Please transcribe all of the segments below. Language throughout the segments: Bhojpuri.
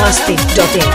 masti.in.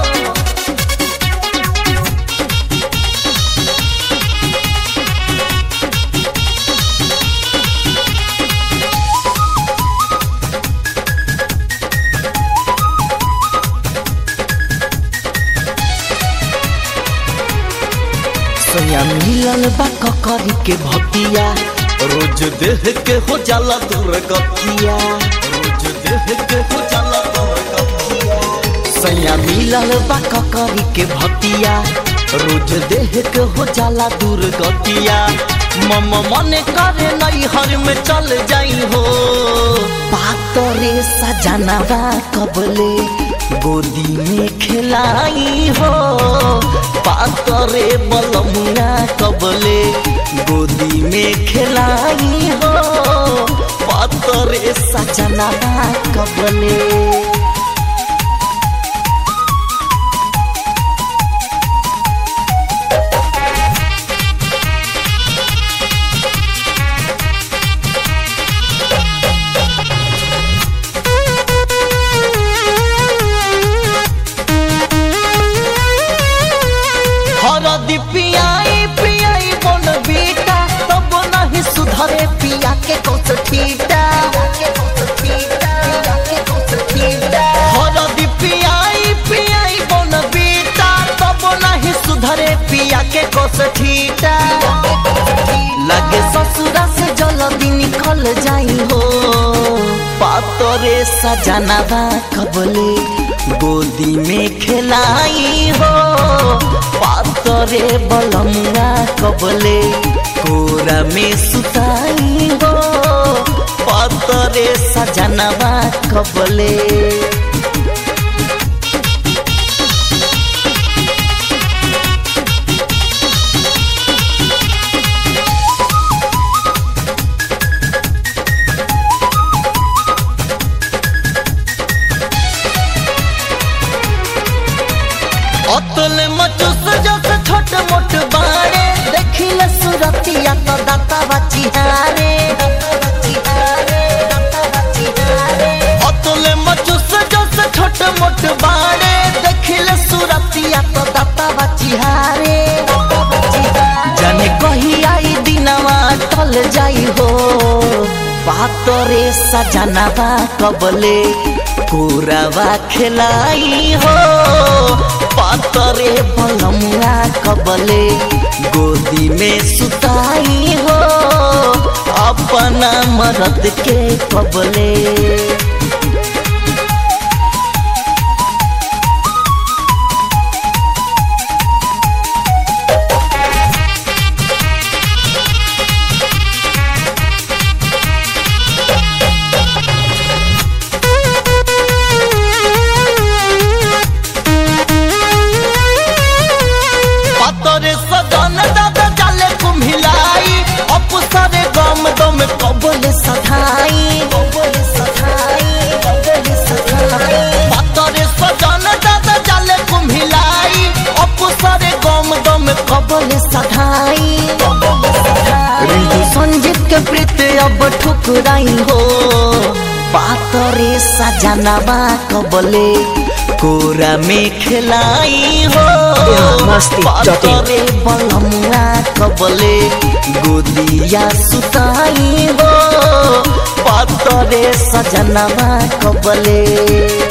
सैया मिलल बा ककरी के भतिया रोज देह के हो जाला दूर गतिया रोज देह के हो जाला दूर गतिया सैया मिलल बा ककरी के भतिया रोज देह के हो जाला दूर गतिया मम मन करे नई हर में चल जाई हो पातरे सजनवा कबले गोदी में खिलाई हो पातरे बलमुआ कबले गोदी में खिलाई हो पातरे सजनवा कबले हरदी पियाई पियाई बन बीटा तब नहीं सुधरे पिया के कौस ठीटा हरदी पियाई पियाई बन बीटा तब नहीं सुधरे पिया के कौस ठीटा लगे ससुरा से जल्दी निकल जाई हो पातरे सजनवा कबले गोदी में खेलाई हो पातरे बलमुआ कबले कोरा में सुताई हो पातरे सजनवा कबले अतल मचुस जस छोट मोट बाड़े देखिले सुरतिया तो दाता बचिहारे अतल मचुस जस छोट मोट बाड़े देखिले सुरतिया तो दाता बचिहारे जाने कही आई दिनवा टल जाई हो पातरे सजनवा कबले कोरावा खिलाई हो पातरे बलमुआ कबले गोदी में सुताई हो अपना मरद के कबले पातरे सदन दादा जाले कुम्हिलाई अपुसरे गम दम कबले सधाई कबले सधाई कबले सधाई पातरे सदन दादा जाले कुम्हिलाई अपुसरे गम दम कबले सधाई कबले सधाई रिंकू संजीत के प्रीत अब ठुकराई हो पातरे सजनवा कबले कोरा में खिलाई हो मस्ती पातरे बलमुआ कबले गोदिया सुताई हो पातरे सजनवा कबले